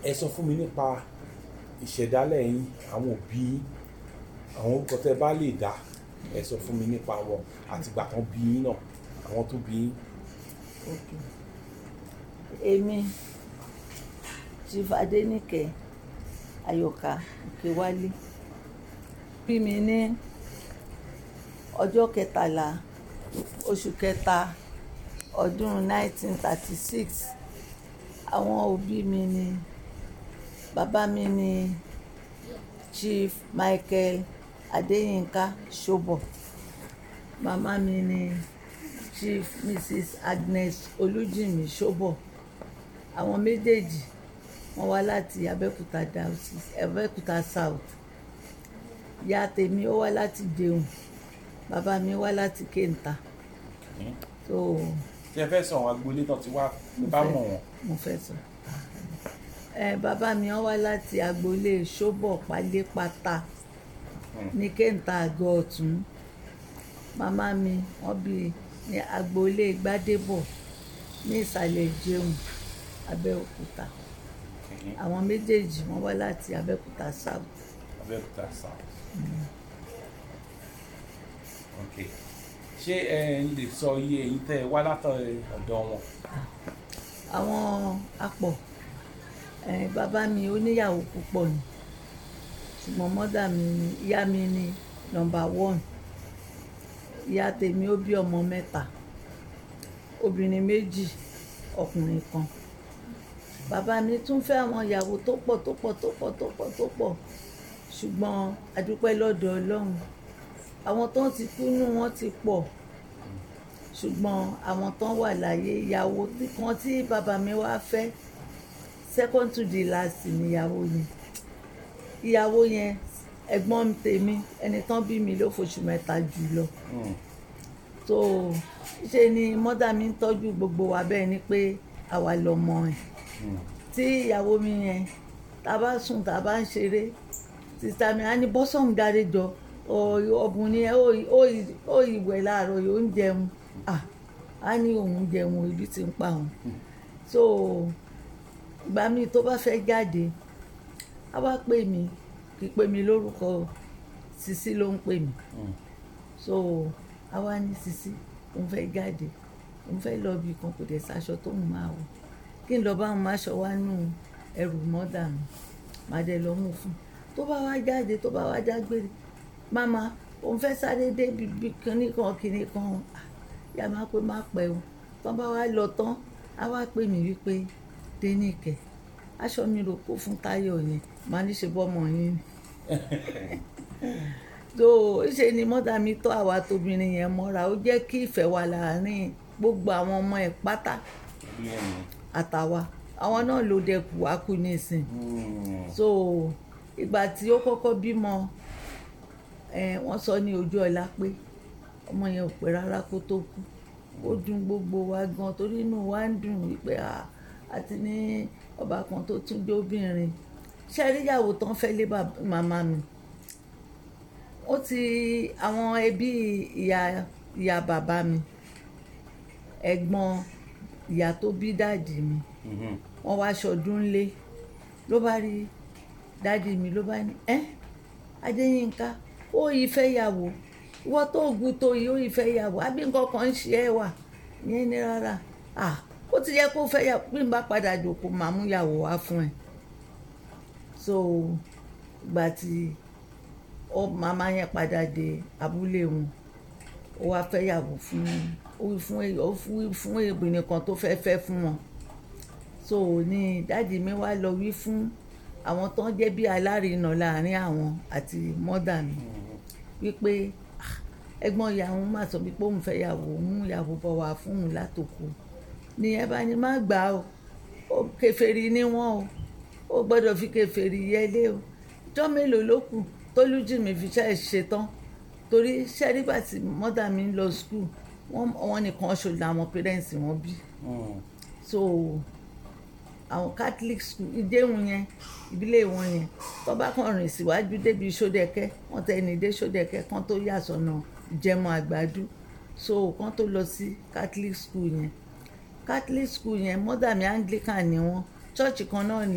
ẹ sọ fún mi nípa ìṣẹ̀dálẹ̀ yín àwọn òbí yín àwọn orúkọ tẹ bá lè dá ẹ sọ fún mi nípa wọn àtìgbà kan bí yín náà àwọn tó bí yín. Okay. èmi chief adenike ayọ̀ká òkèwálé bí mi ní ọjọ́ kẹtàlá oṣù kẹta ọdún 1936 àwọn òbí mi ni bàbá mi ni chief michael adéyínká ṣọ́bọ̀ màmá mi ni chief mrs agnes olújìmí ṣọ́bọ̀ àwọn méjèèjì wọ́n wá láti abẹ́òkúta diocese abẹ́òkúta south ìyá tèmi ó wá láti jẹun bàbá mi wá láti kéńtà so tí ẹ fẹ́ sọ àwọn agboolé náà ti wá bá mọ̀ wọ́n. mo fẹ́ sọ ẹ bàbá mi wọ́n wá láti agboolé ṣọ́bọ̀ pálépátá ní kéńtà àgọ́ ọ̀tún màmá mi wọ́n bí ní agboolé gbádébọ̀ ní ìsàlẹ̀ jẹun abẹ́òkúta àwọn méjèèjì wọ́n wá láti abẹ́òkúta south abẹ́òkúta south. ok ṣé ẹ lè sọ iye èyí tẹ́ ẹ wá látọ̀ ọ̀dọ̀ wọn. àwọn apọ̀ ẹ̀ bàbá mi oníyàwó púpọ̀ ni ṣùgbọ́n mọ́dà mi ni ìyá mi ni nọmba one ìyá tèmi ó bí ọmọ mẹ́ta obìnrin méjì ọkùnrin kan bàbá mi tún fẹ́ àwọn ìyàwó tó pọ̀ tó pọ̀ tó pọ̀ tó pọ̀ tó pọ̀ ṣùgbọ́n adúpẹ́ lọ́dọ̀ ọlọ́run àwọn tó ti kú nù wọ́n ti pọ̀ ṣùgbọ́n àwọn tó wà láyé ìyàwó tí- kan tí bàbá mi wá fẹ́ second to the last níyàwó yẹn ìyàwó yẹn ẹ̀gbọ́n tèmi ẹni tán bí mi ló fòṣù mẹ́ta jù lọ so ṣe ni mọ́dà mi ń tọ́jú gbogbo wa bẹ́ẹ̀ ni pé àwa lọ́mọ ẹ̀ tí ìyàwó mi yẹn tá a bá sùn tá a bá ń ṣeré sísá mi á ní bọ́sọ̀n dáre jọ ọ̀bùn ni ẹ ó ìwẹ̀ láàárọ̀ yóò ń jẹun Ah, á ní òun jẹun ibi tí ń pa òun so ìgbà míì tó bá fẹ́ jáde á wá pè mí kì í pè mí lórúkọ Sisi ló ń pè mí so a wá ní Sisi òun fẹ́ jáde òun fẹ́ lọ bí kan kò dẹ̀ sáṣọ tó ń máa wọ̀ kí n lọ bá òun máṣọ wá nù ẹrù mọ́dà mi màá dẹ̀ lọ mú fún un tó bá wá jáde tó bá wá dágbére mama òun fẹ́ sáré dé bíbí kinní kan kinní kan Ah, ìyá máa pé má pẹ́ o tán bá wá lọ tán á wá pè mí wípé dénìkẹ́ aṣọ mi rò kó fún Táyọ̀ yẹn màá ní ṣe bọ́mọ yín ni tó ṣe ni mọ́tà mi tọ́ àwa tóbìnrin yẹn mọ́ra ó jẹ́ kí ìfẹ́ wà láàárín gbogbo àwọn ọmọ ẹ̀ pátá àtàwa àwọn náà ló dẹkù wá kú nísìn so ìgbà tí ó kọ́kọ́ bímọ ẹ wọ́n sọ ní ojú ọ̀la pé ọmọ yẹn ò pẹ́ rárá kó tó kú ó dùn gbogbo wa gan torí inú wa ń dùn wípé à àti ní ọba kan tó tún jẹ́ obìnrin ṣe àríyàwó tán fẹ́ lé bàbá- màmá mi ó ti àwọn ẹbí ìyá ìyá bàbá mi ẹ̀gbọ́n ìyá tó bí dáàdì mi wọ́n wá ṣọdún lé ló bá rí dáàdì mi ló bá ní ẹ́ adéyínká ó yìí fẹ́ yàwó ìwọ tó gùn tó yìí ó yìí fẹ́ yàwó àbí nǹkan kan ń ṣe ẹ́ wà yẹn ní rárá à ó ti yẹ kó fẹ́ yàwó bí n bá padà jòkó màá mú yàwó wá fún ẹ so ìgbà tí ó màmá yẹn padà dé abúlé wọn ó wá fẹ́ yàwó fún ó wí fún èyí- ó fún fún obìnrin kan tó fẹ́ fẹ́ fún wọn so ní dáàdi mi wá lọ wí fún àwọn tó ń jẹ́ bí alárinà láàrin àwọn àti mọ́dà mi wípé "Ah, ẹ̀gbọ́n ìyàwó má sọ pé òun fẹ́ yàwó mú ìyàwó bọ̀ wá fún òun látòkù ní ẹ bá ní má gbà ó ó kèfèrí ní wọn o ó gbọ́dọ̀ fi kèfèrí yẹlé o jọ́ mélòó ló kù tólújìmí fi ṣe ṣetán torí ṣẹ́rígbà tí mọ́dà mi ń lọ skul wọ́n nìkan ṣo làwọn pẹ́rẹ́ǹsì wọn bí so àwọn catholic school ìdéhùn yẹn ìbílẹ̀ wọn yẹn tó bá kàn rìn síwájú débi sódẹ̀kẹ́ wọ́n tẹ ẹni dé sódẹ̀kẹ́ kan tó yà sọ́nà ìjẹmọ àgbàdo so kan tó lọ sí catholic school yẹn catholic school yẹn mọ́dà mi anglican ni wọ́n church kan náà ni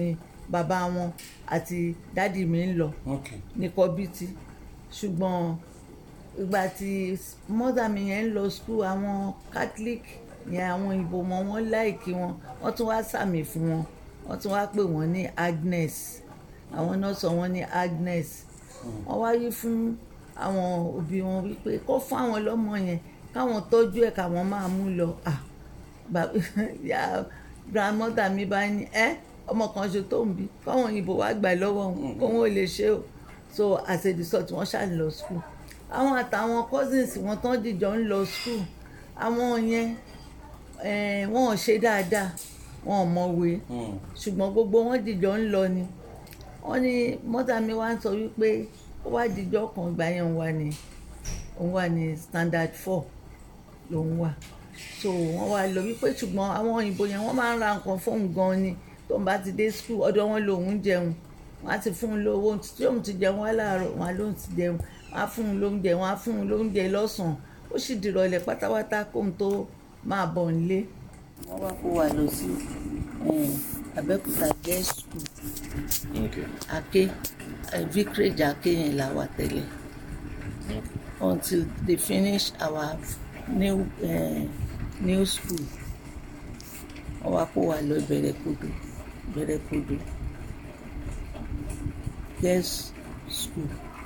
bàbá wọn àti dádì mi ń lọ ok ní kọ́bítì ṣùgbọ́n ìgbà tí mọ́dà mi yẹn ń lọ skul àwọn catholic yẹn àwọn ìbò mọ́ wọn láìkí wọn wọ́n tún wá sàmì fún wọn wọ́n tún wá pè wọ́n ní agnes àwọn náà sọ wọ́n ní agnes wọ́n wá yí fún àwọn òbí wọn wípé kó fún àwọn lọ́mọ yẹn káwọn tọ́jú ẹ̀ káwọn máa mú lọ ah bàbá ya grandmother mi bá ní ẹ ọmọ kan ṣe tó ń bí káwọn òyìnbó wá gbà lọ́wọ́ wọn kó wọn ò lè ṣe o so as a result wọ́n ṣáà lọ school àwọn àtàwọn cousins wọn tán dìjọ ń lọ school àwọn yẹn eh, wọn ò ṣe dáadáa wọn ò mọ̀wé ṣùgbọ́n gbogbo wọn dìjọ ń lọ ni wọ́n ní mọ́tà mi wá ń sọ wípé ó wá dìjọ kan ìgbà yẹn òun wà ní òun wà ní standard four lòun wà so wọ́n wá lọ wípé ṣùgbọ́n àwọn òyìnbó yẹn wọ́n máa ń ra nǹkan fóun gan ni tó ń bá ti dé school ọ̀dọ̀ wọn lòun jẹun wọ́n á ti fún un lówó tí òun ti jẹun wá láàárọ̀ wọn á lóun ti jẹun wọ́n á fún un lóúnjẹ wọ́n á fún un lóúnjẹ lọ́sàn-án ó sì dìrọ̀lẹ́ pátápátá kóun tó máa bọ̀ nílé. wọ́n wá kó wa lọ sí Abẹ́òkúta girls school ok Ake eh, vicarage Ake yẹn là wà tẹ́lẹ̀ until they finish our new uh, new school wọ́n wá kó wa lọ Ìbẹ̀rẹ̀kòdò Ìbẹ̀rẹ̀kòdò girls school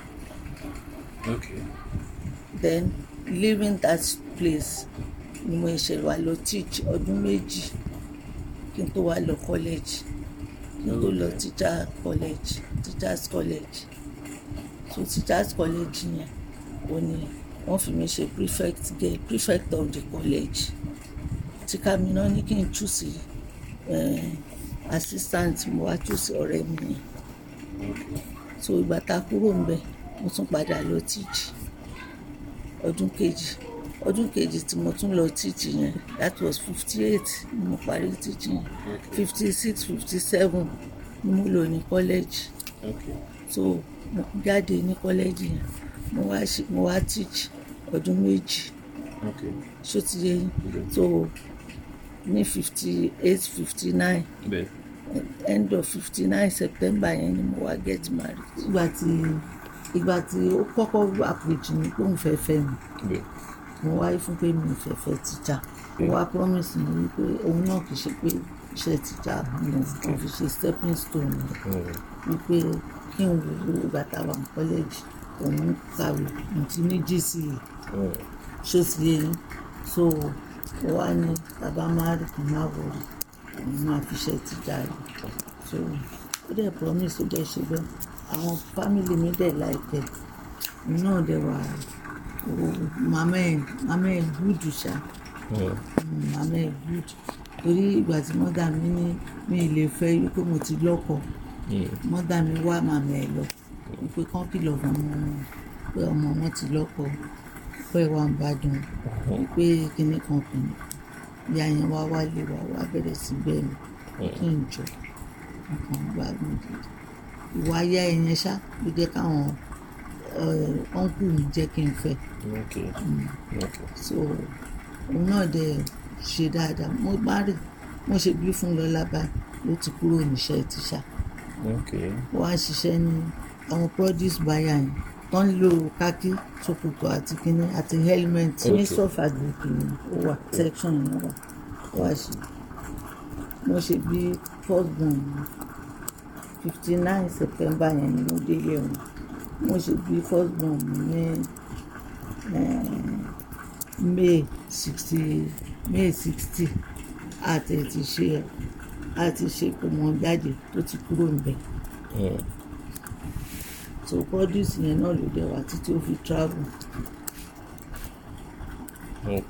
ok then leaving that place ni mo ṣe wá lọ teach ọdún méjì kí n tó wá lọ college kí n tó lọ Okay. teacher college teachers college so teachers college yẹn ó ní wọ́n fi mi ṣe prefect girl prefect of the college tí kàmínà ní kí n choose eh, assistant mo wá choose ọ̀rẹ́ mi yẹn so ìgbà tá a kúrò ńbẹ̀ mo tún padà lọ teach ọdún kejì ọdún kejì tí mo tún lọ teach yẹn that was fifty eight ni mo parí teach yẹn fifty six fifty seven ni mo lò ní college ok so mo jáde ní college yẹn mo wá ṣe mo wá teach ọdún méjì ok ṣó ti yé yín so ní fifty eight fifty nine bẹ́ẹ̀ end of fifty nine september yẹn ni mo wá get married. ìgbà tí ìgbà tí ó kọ́kọ́ approach mi pé òun fẹ́ fẹ́ mi bẹ́ẹ̀ mo wáyé fún pé mi ò fẹ́ fẹ́ tíjà ó wá promise mi wípé òun náà kì í ṣe pé iṣẹ́ tíjà mi ò kò fi ṣe stepping stone mi wípé kí n wo ìgbà táwa ní college òun kàwé mo ti ní GCE ṣó ti yé yín so ó wá ní bàbá márì kan má wọrí òun máa fi ṣe tíjà rẹ̀ so ó dẹ̀ promise ó dẹ̀ ṣe bẹ́ẹ̀ àwọn family mi dẹ̀ láìpẹ́ òun náà dẹ̀ wà ó màmá ẹ̀ màmá ẹ̀ gúdù ṣá Mm, màmá ẹ̀ gúdù torí ìgbà tí mọ́dà mi ní mi ì lè fẹ́ wípé mo ti lọ́kọ mọ́dà mi wá màmá ẹ̀ lọ wípé kán kìlọ̀ fún ọmọ wọn pé ọmọ wọn ti lọ́kọ pé wà ń bàdàn wípé kinní kan kìíní bí àyàn wá wálé wá wá bẹ̀rẹ̀ sí bẹ́ẹ̀ mi kí n jọ nǹkan gbádùn gidi ìwà ayá ẹ̀yẹn ṣá ló jẹ́ káwọn ọ̀nkù mi jẹ́ kí n fẹ́ ok ok so òun náà dẹ̀ ṣe dáadáa mo bá rè mo ṣe bí fún lọ́lá báyìí ló ti kúrò níṣẹ́ tíṣà ok ó wá ń ṣiṣẹ́ ní àwọn produce buyer yẹn tó ń lo kákí ṣòkòtò àti kínní àti helmet Okay. ní sọfàgùk ni ó wà section yẹn wà ó wá ṣe mo ṣe bí first born fifty nine september yẹn ni mo délé wọn mo ṣe bí first born ní eh, may sixty may sixty àti ti ṣe àti ṣe kò mọ jáde tó ti kúrò níbẹ̀ so produce yẹn náà ló dẹ̀ wá títí ó fi travel ok